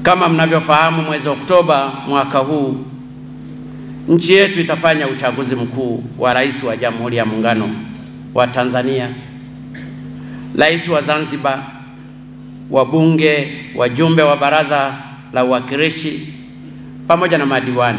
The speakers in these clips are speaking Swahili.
Kama mnavyofahamu, mwezi Oktoba mwaka huu nchi yetu itafanya uchaguzi mkuu wa rais wa Jamhuri ya Muungano wa Tanzania, rais wa Zanzibar, wabunge, wajumbe wa Baraza la Uwakilishi pamoja na madiwani.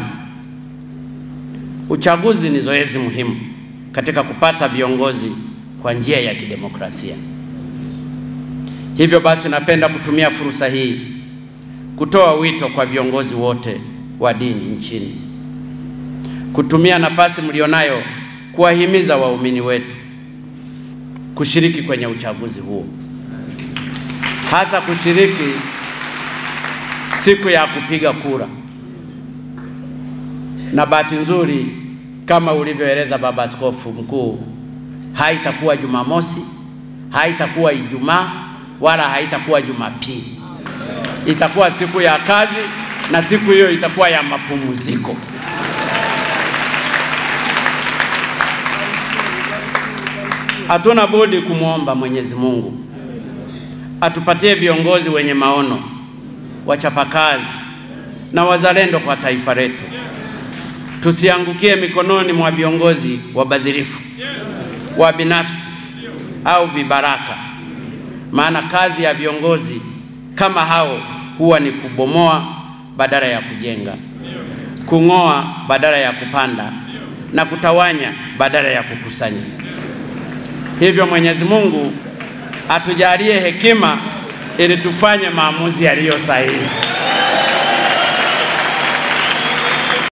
Uchaguzi ni zoezi muhimu katika kupata viongozi kwa njia ya kidemokrasia. Hivyo basi, napenda kutumia fursa hii kutoa wito kwa viongozi wote wa dini nchini kutumia nafasi mlionayo kuwahimiza waumini wetu kushiriki kwenye uchaguzi huo, hasa kushiriki siku ya kupiga kura. Na bahati nzuri, kama ulivyoeleza Baba Askofu Mkuu, haitakuwa Jumamosi, haitakuwa Ijumaa wala haitakuwa Jumapili. Itakuwa siku ya kazi na siku hiyo itakuwa ya mapumziko. Hatuna budi kumwomba Mwenyezi Mungu atupatie viongozi wenye maono, wachapakazi na wazalendo kwa taifa letu. Tusiangukie mikononi mwa viongozi wabadhirifu, wa binafsi au vibaraka, maana kazi ya viongozi kama hao huwa ni kubomoa badala ya kujenga, kung'oa badala ya kupanda na kutawanya badala ya kukusanya. Hivyo Mwenyezi Mungu atujalie hekima ili tufanye maamuzi yaliyo sahihi.